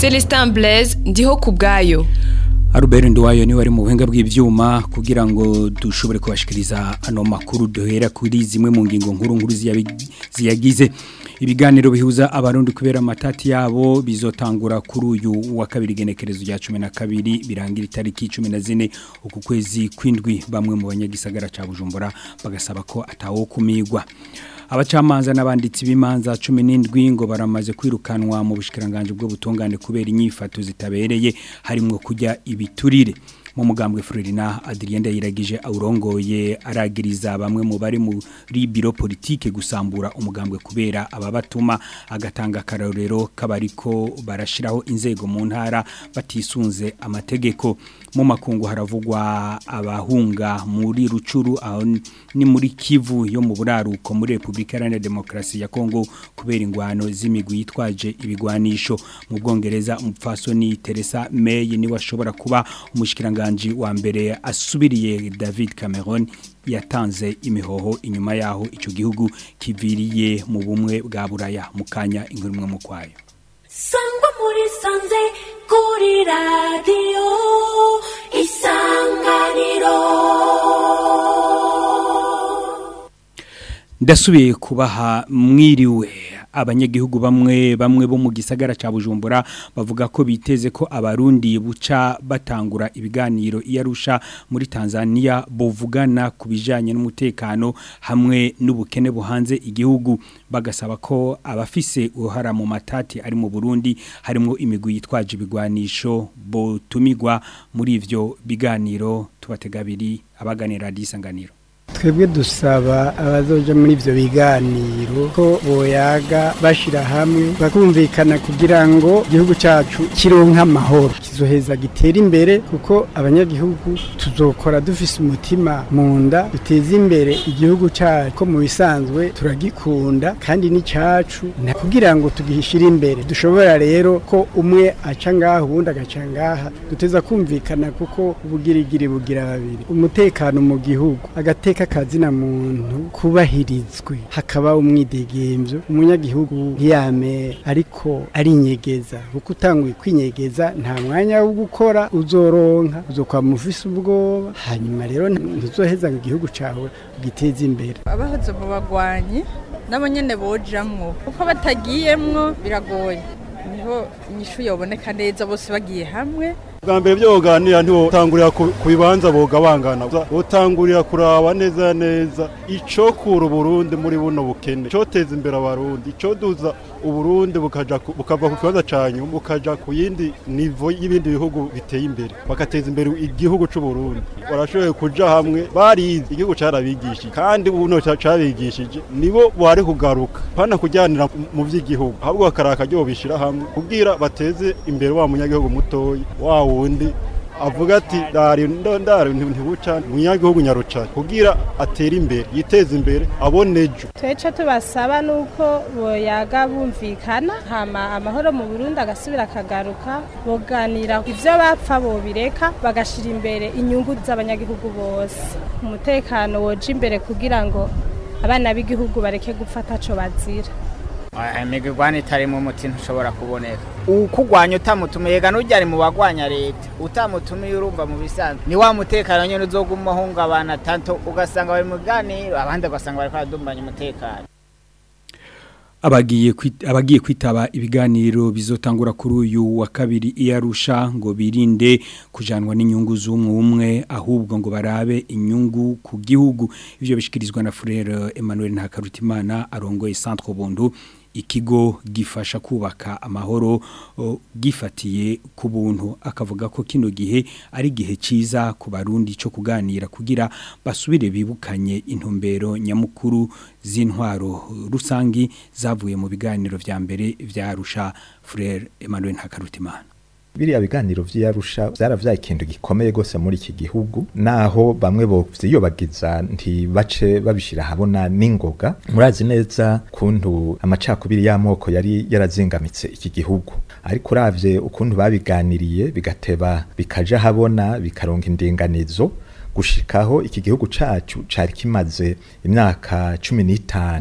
Celestin Blaise ndiho ku bwayo Albert Nduwayo niwe ari mu buhinga bw'ivyuma kugira ngo dushobore kubashikiriza ano makuru duhera kuri zimwe mu ngingo nkuru nkuru ziyagize ibiganiro bihuza abarundi kubera amatati yabo bizotangura kuri uyu wa kabiri genekerezo rya 12 birangira itariki 14 uku kwezi kwindwi bamwe mu banyagisagara ca Bujumbura bagasaba ko atawo kumigwa abacamanza n'abanditsi b'imanza 17 ngo baramaze kwirukanwa mu bushikiranganje bwo butungane kubera inyifato zitabereye harimo kujya ibiturire mu mugambwe Florina Adrien Ndayiragije aurongoye aragiriza bamwe mu bari muri biro politique gusambura umugambwe kubera ababatuma agatanga karorero kabariko barashiraho inzego mu ntara batisunze amategeko mu makungu haravugwa abahunga muri rucuru aho ni muri Kivu yo mu buraruko muri Republika Iharanira Demokarasi ya Kongo kubera ingwano z'imigwi yitwaje ibigwanisho mu Bwongereza umupfasoni Teresa May ni washobora kuba umushikiranga umushyikiranganji wa mbere asubiriye David Cameron yatanze imihoho inyuma yaho icyo gihugu kiviriye mu bumwe bwa buraya mu kanya inkuru imwe mu kwayo sangwa muri sanze kuri radiyo isanganiro ndasubiye kubaha mwiriwe abanyagihugu bamwe bamwe bo mu gisagara ca Bujumbura bavuga ko biteze ko abarundi buca batangura ibiganiro iyarusha muri Tanzania bovugana kubijanye n'umutekano hamwe n'ubukene buhanze igihugu bagasaba ko abafise uruhara mu matati ari mu Burundi harimo imigwi yitwaje ibigwanisho botumigwa muri ivyo biganiro tubategabiri abaganira disanganiro twebwe dusaba abazoja muri ivyo biganiro ko boyaga bashira hamwe bakumvikana kugira ngo igihugu cacu kironka amahoro kizoheza gitera imbere kuko abanyagihugu tuzokora dufise umutima mu nda duteze imbere igihugu cacu ko mu bisanzwe turagikunda kandi ni cacu na kugira ngo tugishire imbere dushobora rero ko umwe aca ngaha uwundi agaca ngaha duteza kumvikana kuko ubugirigiri bugira babiri umutekano mu gihugu agateka kazina muntu kubahirizwe hakaba umwidegembyo umunyagihugu ntiyame ariko arinyegeza kuko utanguye kwinyegeza nta mwanya wo gukora uzoronka uzokwama ufise ubwoba hanyuma rero ntuzoheza ngo igihugu cawe ugiteze imbere abahoze mu bagwanyi nabo nyene bojamwo kuko batagiyemwo biragoye niho inyishu yoboneka neza bose bagiye hamwe bwa mbere byo boganira ntiwotangurira ku bibanza bogabangana wotangurira kuraba neza neza ico kura uburundi muri buno bukene coteza imbere abarundi ico duza uburundi bukaja bukava ku kibanza canyu bukaja ku yindi nivo y'ibindi bihugu biteye imbere bakateza imbere igihugu c'uburundi barashoboye kuja hamwe barize igihugu carabigishije kandi buno carabigishije nibo bari kugaruka pana kujyanira mu vy'igihugu ahubwo bakaraka ryo bishira hamwe kugira bateze imbere wa munyagihugu mutoyi wawo wundi avuga ati dari ndondari ntibuca munyagihugu nyaruca kugira atere imbere yiteze imbere abone ejo tweco tubasaba nuko boyaga bumvikana hama amahoro mu Burundi agasubira akagaruka boganira ivyo bapfa bobireka bagashira imbere inyungu z'abanyagihugu bose umutekano woje imbere kugira ngo abana b'igihugu bareke gufata co bazira imigwani itarimo umuti ntushobora kuboneka ukugwanya utamutumiye yega n'ujyari mu bagwanya leta utamutumiye urumva mu bisanzwe ni wa mutekano nyine uzoguma uhungabana tanto ugasanga bari mu biganiro abandi ugasanga bari kwaradumbanya umutekano abagiye abagiye kwitaba ibiganiro bizotangura kuri uyu wa kabiri iyarusha ngo birinde kujanwa n'inyungu z'umwe umwe ahubwo ngo barabe inyungu ku gihugu ivyo bishikirizwa na Frere Emmanuel Ntakarutimana arongoye Centre Bundu ikigo gifasha kubaka amahoro gifatiye ku buntu akavuga ko kino gihe ari gihe ciza ku barundi cyo kuganira kugira basubire bibukanye intumbero nyamukuru z'intwaro rusangi zavuye mu biganiro vya mbere vyarusha Frere Emmanuel Ntakarutimana biriya biganiro vy'Arusha vyaravyaye ikintu gikomeye gose muri iki gihugu naho bamwe bo vyiyobagiza ntibace babishira habona n'ingoga murazi neza kuntu amacakubiri y'amoko yari yarazingamitse iki gihugu ariko uravye ukuntu babiganiriye bigateba bikaja habona bikaronka indinganizo gushikaho iki gihugu cacu cari kimaze imyaka cumi n'itanu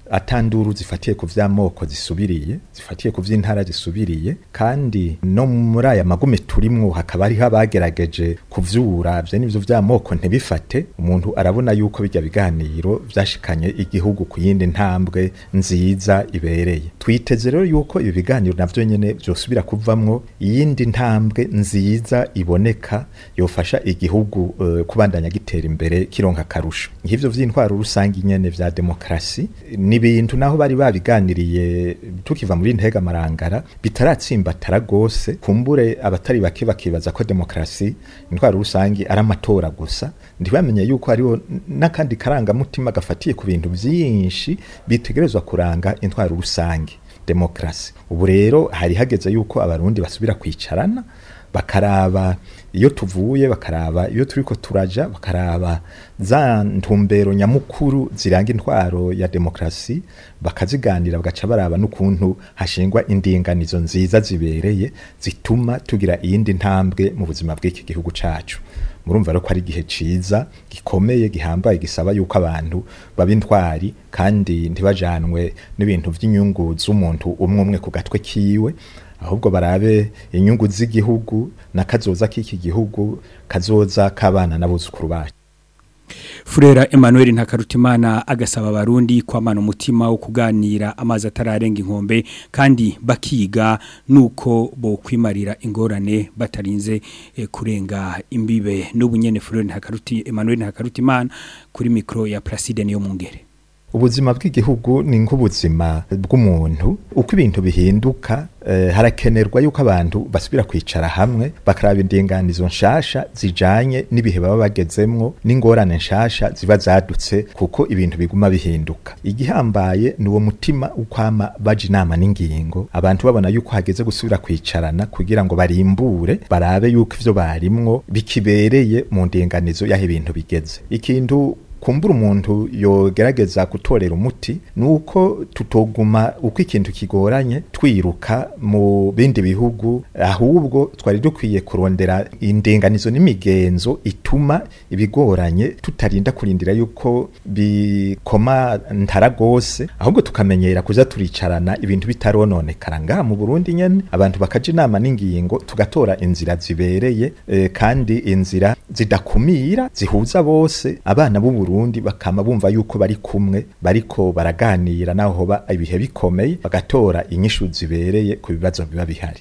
atanduru zifatiye ku vy'amoko zisubiriye zifatiye ku vy'intara zisubiriye kandi no muri aya magume turimwo hakaba hariho abagerageje kuvyura vye n'ivyo vy'amoko ntibifate umuntu arabona yuko bijya biganiro vyashikanye igihugu ku yindi ntambwe nziza ibereye twiteze rero yuko ibi biganiro navyo nyene vyosubira kuvamwo iyindi ntambwe nziza iboneka yofasha igihugu uh, kubandanya gitera imbere kironka akarusho nk'ivyo vy'intwaro rusange nyene vya demokrasi ni ibintu naho bari babiganiriye tukiva muri ntega marangara bitaratsimbatara gose kumbure abatari bake bakibaza ko demokrasi intwaro rusange ari amatora gusa ntibamenye yuko hariho n'akandi karangamutima gafatiye ku bintu vyinshi bitegerezwa kuranga intwaro rusange demokrasi ubu rero hari hageze yuko abarundi basubira kwicarana bakaraba iyo tuvuye bakaraba iyo turiko turaja bakaraba za ntumbero nyamukuru ziranga intwaro ya demokrasi bakaziganira bagaca baraba n'ukuntu hashingwa indinganizo nziza zibereye zituma tugira iyindi ntambwe mu buzima bw'iki gihugu cacu murumva rero ko ari igihe ciza gikomeye gihambaye gisaba yuko abantu baba intwari kandi ntibajanwe n'ibintu vy'inyungu z'umuntu umwe umwe ku gatwe kiwe ahubwo barabe inyungu z'igihugu n'akazoza k'iki gihugu kazoza k'abana n'abuzukuru bacu Furera Emmanuel Ntakarutimana agasaba abarundi kwamana umutima wo kuganira amazi atararenga inkombe kandi bakiga nuko bo kwimarira ingorane batarinze eh, kurenga imbibe n'ubunyene Furera Ntakaruti Emmanuel Ntakarutimana kuri micro ya Placide niyo mungere ubuzima bw'igihugu ni nk'ubuzima bw'umuntu uko ibintu bihinduka eh, harakenerwa yuko abantu basubira kwicara hamwe bakaraba indinganizo nshasha zijanye n'ibihe baba bagezemwo n'ingorane nshasha ziba zadutse kuko ibintu biguma bihinduka igihambaye ni uwo mutima ukwama baje inama n'ingingo abantu babona yuko hageze gusubira kwicarana kugira ngo barimbure barabe yuko ivyo barimwo bikibereye mu ndinganizo y'aho ibintu bigeze ikintu kumbura umuntu yogerageza gutorera umuti nuko tutoguma uko ikintu kigoranye twiruka mu bindi bihugu ahubwo twari dukwiye kurondera indinganizo n'imigenzo ituma ibigoranye tutarinda kurindira yuko bikoma ntara gose ahubwo tukamenyera kuza turicarana ibintu bitarononekara ngaha mu Burundi nyene abantu bakaja inama n'ingingo tugatora inzira zibereye eh, kandi inzira zidakumira zihuza bose abana b'u Burundi bakama bumva yuko bari kumwe bariko baraganira naho hoba ibihe bikomeye bagatora inyishu zibereye ku bibazo biba bihari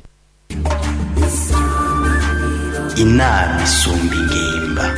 inama isumba ingimba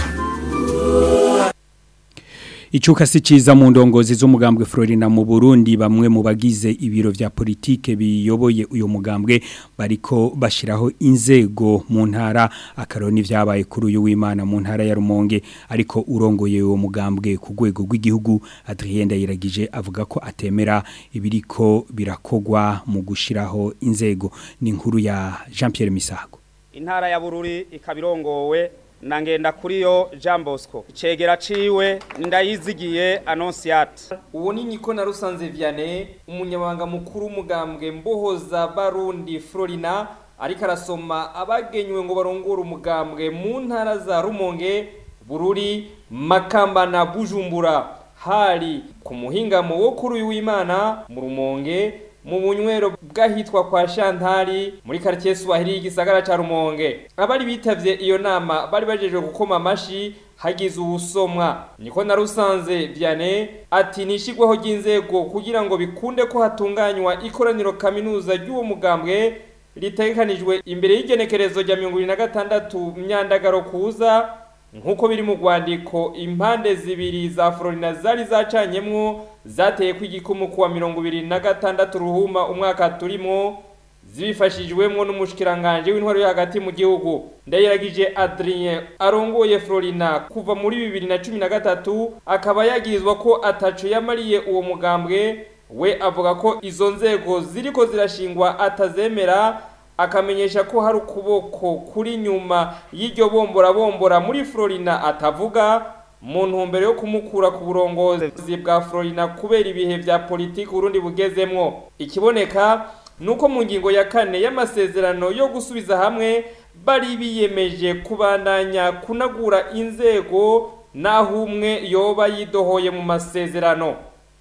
Icuka si ciza mu ndongozi z'umugambwe Florina mu Burundi bamwe mu bagize ibiro vya politike biyoboye uyo mugambwe bariko bashiraho inzego mu ntara akaroni vyabaye kuri uyu w'Imana mu ntara ya Rumonge ariko urongoye uwo mugambwe ku rwego rw'igihugu Adrien Ndayiragije avuga ko atemera ibiriko birakogwa mu gushiraho inzego ni inkuru ya Jean Pierre Misago intara ya Bururi ikabirongowe na ngenda kuri yo Jean Bosco icegera ciwe ndayizigiye Annonciate uwo ni Niko na Rusanze Vianney umunyabanga mukuru umugambwe mbohoza Barundi Florina ariko arasoma abagenywe ngo barongore umugambwe mu ntara za Rumonge Bururi Makamba na Bujumbura hari ku muhingamo wo kuri uyu w'Imana mu Rumonge mu bunywero bwahitwa kwa Shantari muri quartier Swahili igisagara ca Rumonge abari bitavye iyo nama bari bajeje gukoma amashi hagize ubusomwa niko na rusanze Vianney ati nishigweho ry'inzego kugira ngo bikunde ko hatunganywa ikoraniro kaminuza ry'uwo mugambwe ritegekanijwe imbere y'igenekerezo rya 2026 myandagaro kuza nkuko biri mu rwandiko impande zibiri za Florina zari zacanyemwo zateye kw'igikumu kuwa mirongo ibiri na gatandatu ruhuma umwaka turimo zibifashijwemwo n'umushikiranganje w'intwaro yo hagati mu gihugu ndayiragije Adrien arongoye Florina kuva muri bibiri na cumi na gatatu akaba yagirizwa ko ataco yamariye uwo mugambwe we avuga ko izo nzego ziriko zirashingwa atazemera akamenyesha ko hari ukuboko kuri nyuma y'iryo bombora bombora muri Florina atavuga mu ntumbero yo kumukura ku burongozi bwa Florina kubera ibihe vya politiki Burundi bugezemwo ikiboneka nuko mu ngingo ya kane y'amasezerano yo gusubiza hamwe bari biyemeje kubandanya kunagura inzego naho umwe yoba yidohoye mu masezerano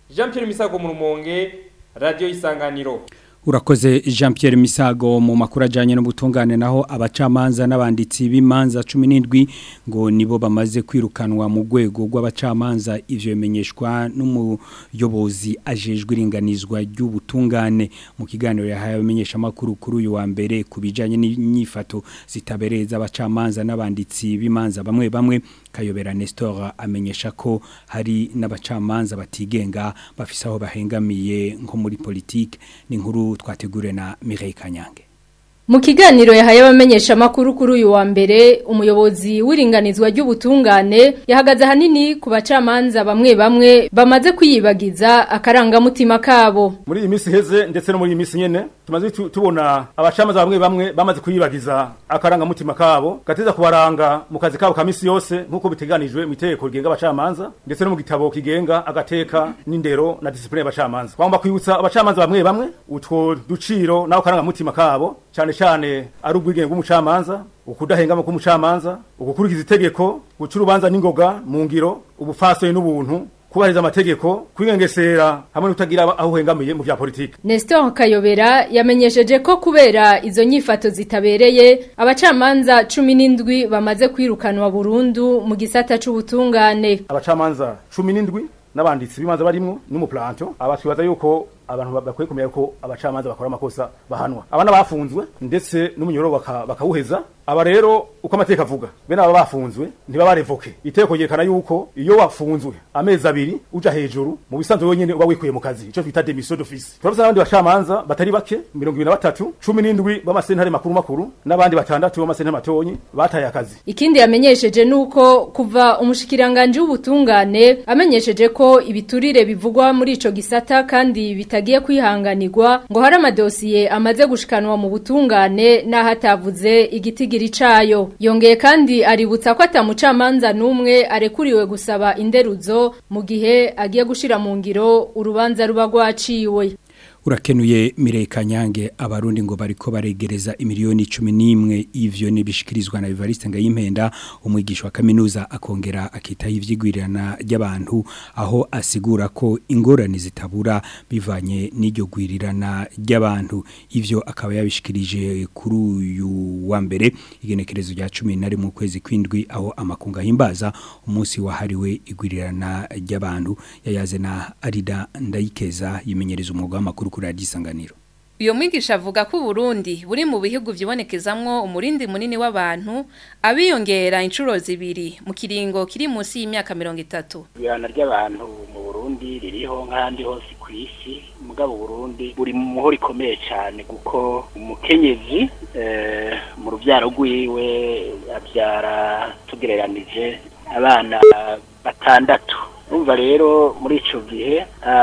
Jean Pierre Misago mu rumonge radio isanganiro Urakoze Jean Pierre Misago mu makuru ajanye n'ubutungane naho abacamanza n'abanditsi b'imanza 17 ngo nibo bamaze kwirukanwa mu rwego rw'abacamanza ivyo bimenyeshwa n'umuyobozi ajejwe iringanizwa ry'ubutungane mu kiganiro yahaye abamenyesha makuru kuri uyu wa mbere kubijanye n'inyifato zitabereza abacamanza n'abanditsi b'imanza bamwe bamwe Kayobera Nestor amenyesha ko hari n'abacamanza batigenga bafise aho bahengamiye nko muri politique ni nkuru twategure na Mireille Kanyange Mu kiganiro yahaye abamenyesha makuru kuri uyu wa mbere umuyobozi w'iringanizwa ry'ubutungane yahagaze hanini ku bacamanza bamwe bamwe bamaze kwiyibagiza akarangamutima kabo muri iyi minsi heze ndetse no muri iyi minsi nyene tumaze tubona abacamanza bamwe bamwe bamaze kuyibagiza akarangamutima kabo gateza kubaranga mu kazi kabo ka misi yose nk'uko biteganijwe mu itegeko rigenga abacamanza ndetse no mu gitabo kigenga agateka n'indero na disipline y'abacamanza twagomba kwibutsa abacamanza bamwe bamwe utwo duciro n'ako karangamutima kabo cyane cyane ari ubwigenge bw'umucamanza ukudahengama k'umucamanza ugukurikiza itegeko guca urubanza n'ingoga mu ngiro ubufasoni n'ubuntu kubahiriza amategeko kwigengesera hamwe n'utagira aho uhengamiye mu bya politiki Nestor Kayobera yamenyesheje ko kubera izo nyifato zitabereye abacamanza 17 bamaze kwirukanwa burundu mu gisata c'ubutungane abacamanza 17 n'abanditsi bimanza barimo n'umuplanto abatwibaza yuko abantu bakwiye kumenya ko abacamanza bakora amakosa bahanwa abana bafunzwe ndetse n'umunyoro bakawuheza aba rero uko amateka avuga bene aba bafunzwe ntibaba revoke iteko yerekana yuko iyo wafunzwe amezi abiri uja hejuru mu bisanzwe wenyene uba wikuye mu kazi ico twita demission d'office turabona n'abandi bacamanza batari bake 23 17 b'amasentare makuru makuru n'abandi batandatu b'amasentare matonyi bataye akazi ikindi yamenyesheje nuko kuva umushikiranganje w'ubutungane amenyesheje ko ibiturire bivugwa muri ico gisata kandi bitagiye kwihanganirwa ngo hari amadosiye amaze gushikanwa mu butungane n'aho atavuze igiti cayo yongeye kandi aributsa ko atamucamanza n'umwe arekuriwe gusaba inderuzo mu gihe agiye gushira mu ngiro urubanza ruba rwaciwe urakenuye Mirei Kanyange abarundi ngo bariko baregereza imiliyoni 11 ivyo nibishikirizwa na Evariste Ngayimpenda umwigisha wa kaminuza akongera akitaho ivyigwirirana ry'abantu aho asigura ko ingorane zitabura bivanye n'iryo gwirirana ry'abantu ivyo akaba yabishikirije kuri uyu wa mbere igenekerezo rya 10 mu kwezi kwindwi aho amakunga himbaza umunsi wahariwe igwirirana ry'abantu yayaze na Arida Ndayikeza yimenyereza umwuga w'amakuru kuri radisanganiro Uyo mwigisha avuga ko Burundi buri mu bihugu vyibonekezamwo umurindi munini w'abantu abiyongera inshuro zibiri mu kiringo kiri munsi y'imyaka 30. Ibirana ry'abantu mu Burundi ririho nk'ahandi hose ku isi mugabo Burundi buri mu muhoro ikomeye cyane kuko umukenyezi eh, mu rubyaro rwiwe abyara tugereranije abana batandatu Numva rero muri ico gihe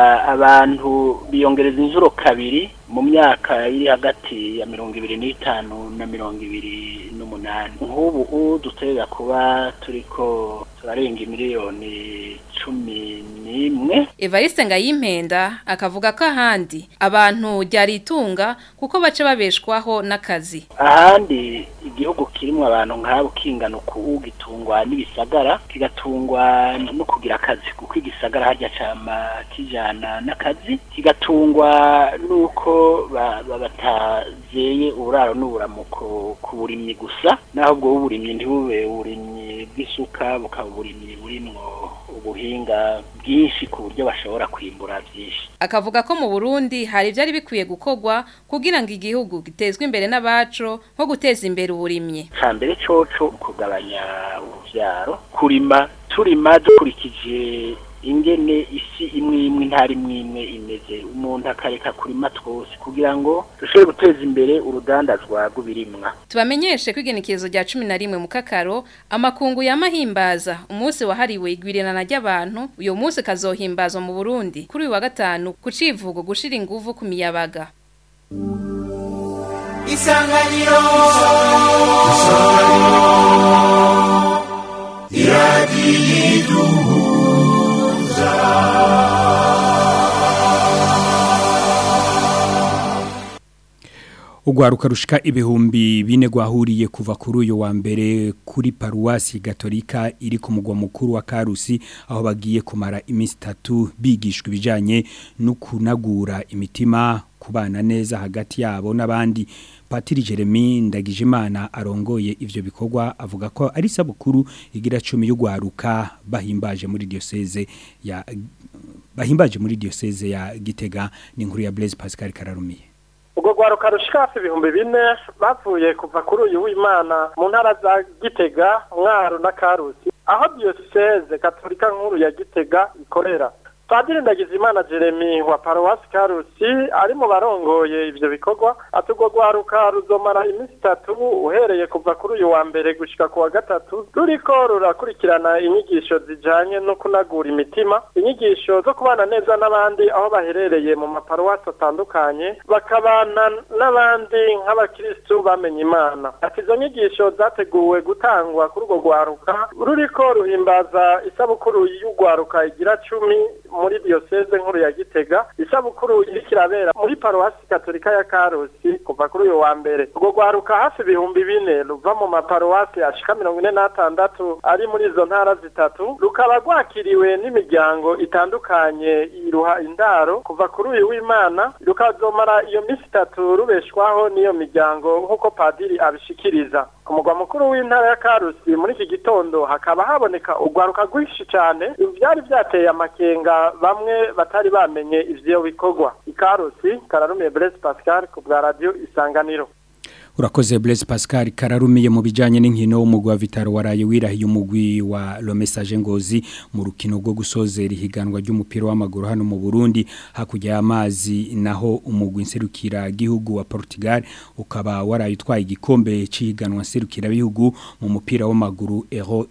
abantu biyongereza inzuro kabiri mu myaka iri hagati ya mirongo ibiri n'itanu na mirongo ibiri n'umunani nk'ubu duterera kuba turiko turarenga imiliyoni cumi n'imwe Evariste Ngayimpenda akavuga ko ahandi abantu ryaritunga kuko baca babeshwaho n'akazi ahandi igihugu kirimo abantu nk'abo kingana uku gitungwa n'ibisagara kigatungwa no kugira akazi kuko igisagara harya cama kijana n'akazi kigatungwa nuko batazeye uburaro n'uburamuko ku burimyi gusa naho ubwo burimyi ntibube uburimyi bw'isuka bukaba uburimyi burimwo ubuhinga bwinshi ku buryo bashobora kwimbura byinshi akavuga ko mu Burundi hari ivyari bikwiye gukorwa kugira ngo igihugu gitezwe imbere n'abaco nko guteza imbere uburimyi cambere coco kugabanya uruvyaro kurima turima dukurikije ingene isi imwe imwe ntari imwe imeze umuntu akareka kurima twose kugira ngo dushobore guteza imbere urudandazwa rw'ibirimwa tubamenyeshe ko igenekerezo rya cumi na rimwe mu kakaro amakungu yamahimbaza umunsi wahariwe igwirirana ry'abantu uyu munsi kazohimbazwa mu burundi kuri uyu wa gatanu ku civugo gushira inguvu ku miyabaga isanganiro isanganiro iradiyiduhu Ugwaruka rushika ibihumbi bine gwahuriye kuva kuri uyu wa mbere kuri paruwasi gatolika iri ku mugwa mukuru wa Karusi aho bagiye kumara iminsi itatu bigishwa ibijanye no kunagura imitima kubana neza hagati yabo n'abandi Patiri Jeremy Ndagijimana arongoye ivyo bikorwa avuga ko ari sabukuru igira 10 y'ugwaruka bahimbaje muri diocese ya bahimbaje muri diocese ya Gitega ni inkuru ya Blaise Pascal Kararumiye ubwo rwaruka rushika hafi ibihumbi bine bavuye kuva kuri uyu w'imana mu ntara za gitega mwaro na karusi aho diyoseze katolika nkuru ya gitega ikorera padiri ndagizimana jeremy wa paruwasi karusi ari mu barongoye ivyo bikorwa ati urwo rwaruka ruzomara iminsi itatu uhereye kuva kuri uyu wa mbere gushika ku wa gatatu ruriko rurakurikirana inyigisho zijanye no kunagura imitima inyigisho zo kubana neza n'abandi aho baherereye mu maparuwasi atandukanye bakabana n'abandi nk'abakristu bamenye imana ati izo nyigisho zateguwe gutangwa kuri urwo rwaruka ruriko ruhimbaza isabukuru y'urwaruka igira cumi muri diocese nkuru ya Gitega isabukuru iriko irabera muri paruwasi katolika ya Karusi kuva kuri uyu wa mbere urwo rwaruka hafi ibihumbi bine ruva mu maparuwasi ashika mirongo ine n'atandatu ari muri izo ntara zitatu rukaba rwakiriwe n'imiryango itandukanye iruha indaro kuva kuri uyu w'imana rukazomara iyo minsi itatu rubeshwaho n'iyo miryango nk'uko padiri abishikiriza ku mugwa mukuru w'intara ya Karusi muri iki gitondo hakaba haboneka urwaruka rwinshi cyane byari byateye amakenga bamwe batari bamenye ivyo bikorwa ikarusi kararumiye Blaise Pascal ku bwa radio isanganiro Urakoze Blaise Pascal kararumiye mu bijanye n'inkino umugwi wa Vitaro waraye wirahiye umugwi wa Le Message Ngozi mu rukino rwo gusozera ihiganwa ry'umupira w'amaguru hano mu Burundi hakujya y'amazi naho umugwi nserukira gihugu wa Portugal ukaba waraye utwaye igikombe c'ihiganwa nserukira bihugu mu mupira w'amaguru Euro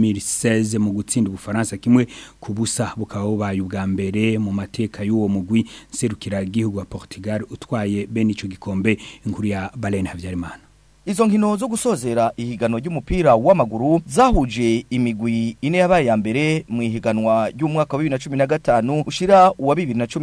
2016 mu gutsinda ubufaransa kimwe kubusa bukaba bubaye ubwa mbere mu mateka y'uwo mugwi nserukira gihugu wa Portugal utwaye bene ico gikombe inkuru ya Balen Havya Habyarimana Izo nkino zo gusozera ihiganwa ry'umupira w'amaguru zahuje imigwi ine yabaye ya mbere mu ihiganwa ry'umwaka wa 2015 ushira uwa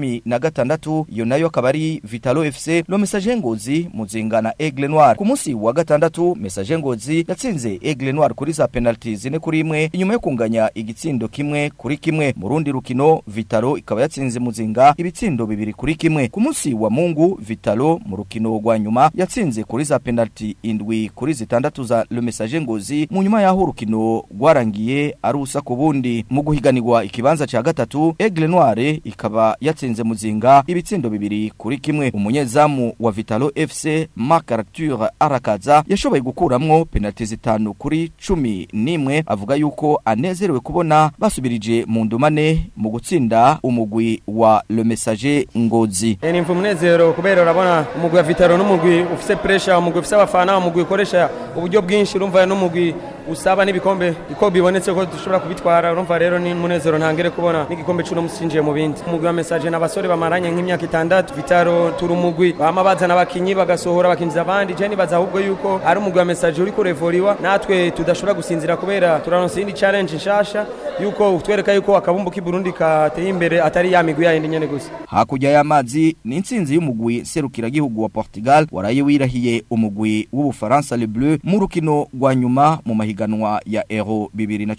2016 iyo nayo akaba ari Vitalo FC lo Message Ngozi muzingana Aigle Noir ku munsi wa gatandatu Message Ngozi yatsinze Aigle Noir kuri za penalty zine kuri imwe inyuma yo kunganya igitsindo kimwe kuri kimwe mu rundi rukino Vitalo ikaba yatsinze muzinga ibitsindo bibiri kuri kimwe ku munsi wa Mungu Vitalo mu rukino rwa nyuma yatsinze kuri za penalty indwi kuri zitandatu za Le Message Ngozi mu nyuma yaho urukino rwarangiye ari usa ku bundi mu guhiganirwa ikibanza ca gatatu Aigle Noire ikaba yatsinze muzinga ibitsindo bibiri kuri kimwe umunyezamu wa Vitalo FC Marc Arthur Arakaza yashoboye gukuramwo penalty zitanu kuri cumi n'imwe avuga yuko anezerewe kubona basubirije mu ndumane mu gutsinda umugwi wa Le Message Ngozi ni mvumnezero kubera urabona umugwi wa Vitalo n'umugwi ufise pressure umugwi ufise abafana umugwi ukoresha uburyo bwinshi urumva n'umugwi usaba n'ibikombe iko bibonetse ko dushobora kubitwara urumva rero ni munezero ntangere kubona n'igikombe cy'uno musinjiye mu bindi umugwi wa message n'abasore bamaranye nk'imyaka itandatu vitaro turi umugwi bama bazana abakinyi bagasohora bakinjiza abandi je nibaza ahubwo yuko ari umugwi wa message uri kurevoriwa natwe tudashobora gusinzira kubera turaronse indi challenge nshasha yuko utwereka yuko akabumbu k'iburundi kateye imbere atari ya migwi yayindi nyene gusa hakurya y'amazi ni intsinzi y'umugwi serukiragihugu wa Portugal waraye wirahiye umugwi w'ubufaransa Le Bleu mu rukino rwa nyuma mu mahiganwa ya Euro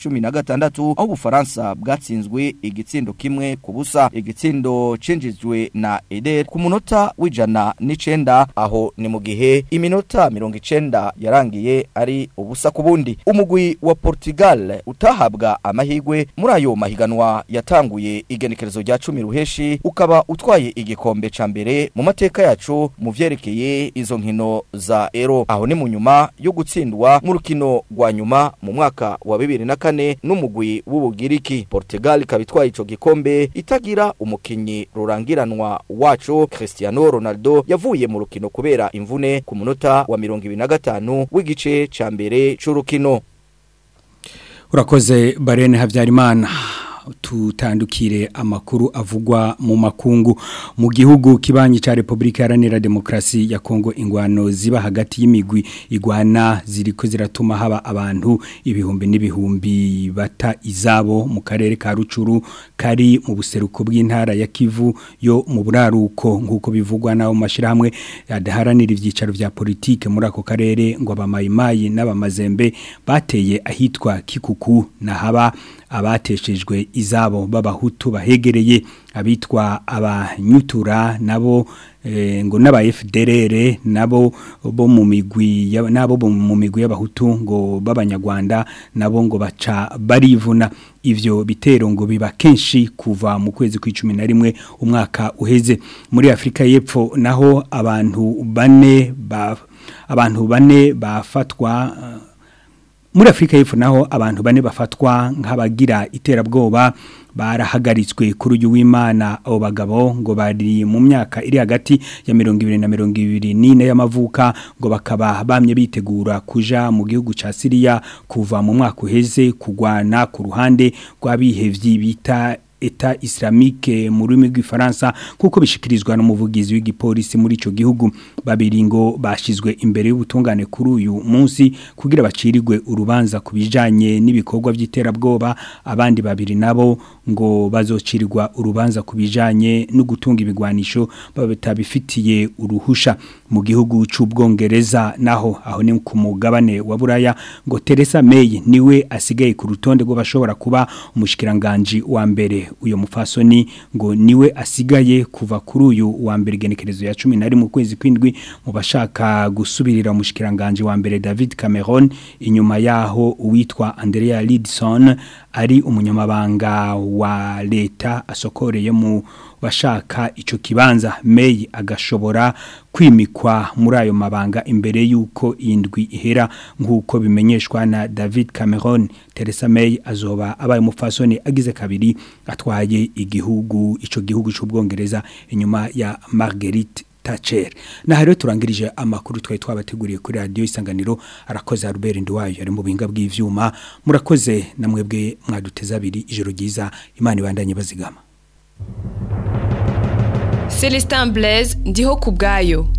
2016 aho ubufaransa bwatsinzwe igitsindo kimwe ku busa igitsindo cinjijwe na Eder ku munota w'ijana n'icenda aho ni mu gihe iminota mirongo icenda yarangiye ari ubusa ku bundi umugwi wa Portugal utahabwa amahigwe muri ayo mahiganwa yatanguye igenekerezo rya cumi ruheshi ukaba utwaye igikombe ca mbere mu mateka yacu mu vyerekeye izo nkino za Euro aho ni mu nyuma yo gutsindwa mu rukino rwa nyuma mu mwaka wa bibiri na kane n'umugwi w'ubugiriki Portugal ikaba itwaye ico gikombe itagira umukinyi rurangiranwa wacu Cristiano Ronaldo yavuye mu rukino kubera imvune ku munota wa mirongo ibiri na gatanu w'igice ca mbere c'urukino Urakoze Barene Havyarimana tutandukire amakuru avugwa mu makungu mu gihugu kibanyi ca Republika Iharanira Demokrasi ya Kongo ingwano ziba hagati y'imigwi igwana ziriko ziratuma haba abantu ibihumbi n'ibihumbi bata izabo mu karere ka Rucuru kari mu buseruko bw'intara ya Kivu yo mu buraruko nkuko bivugwa naho mashirahamwe adaharanira ivyicaro vya politike muri ako karere ngo abamayimayi n'abamazembe bateye ahitwa Kikuku na haba abateshejwe izabo b'abahutu bahegereye abitwa abanyutura nabo e, ngo n'aba FDLR nabo bo mu migwi nabo bo mu migwi y'abahutu ngo b'abanyarwanda nabo ngo baca barivuna ivyo bitero ngo biba kenshi kuva mu kwezi kw'icumi na rimwe umwaka uheze muri Afrika y'Epfo naho abantu bane ba abantu bane bafatwa uh, muri Afrika y'Epfo naho abantu bane bafatwa nk'abagira iterabwoba barahagaritswe kuri uyu w'Imana abo bagabo ngo bari mu myaka iri hagati ya 20 na 24 y'amavuka ngo bakaba bamye bitegura kuja mu gihugu ca Syria kuva mu mwaka uheze kugwana ku ruhande rw'abihevyi bita eta islamique mu rurimi rw'ifaransa kuko bishikirizwa n'umuvugizi w'igipolisi muri ico gihugu babiri ngo bashizwe imbere y'ubutungane kuri uyu munsi kugira bacirirwe urubanza kubijanye n'ibikorwa by'iterabwoba abandi babiri nabo ngo bazocirirwa urubanza kubijanye no gutunga ibigwanisho babitabifitiye uruhusha mu gihugu c'ubwongereza naho aho ni ku mugabane wa buraya ngo Theresa May niwe asigaye ku rutonde rw'abashobora kuba umushikiranganje wa mbere uyo mufasoni ngo niwe asigaye kuva kuri uyu wa mbere genekerezo ya 10 mu kwezi kwindwi mu bashaka gusubirira umushikiranganje wa mbere David Cameron inyuma yaho uwitwa Andrea Lidson ari umunyamabanga wa leta asokoreye mu bashaka ico kibanza May agashobora kwimikwa muri ayo mabanga imbere yuko indwi ihera nkuko bimenyeshwa na David Cameron Theresa May azoba abaye umufasoni agize kabiri atwaye igihugu ico gihugu c'ubwongereza inyuma ya Marguerite Thatcher na rero turangirije amakuru twari twabateguriye kuri radio isanganiro arakoze Albert Ndwayo ari mu binga bw'ivyuma murakoze namwebwe mwaduteza abiri ijoro ryiza imana ibandanye bazigama Celestin Blaise ndiho kubgayo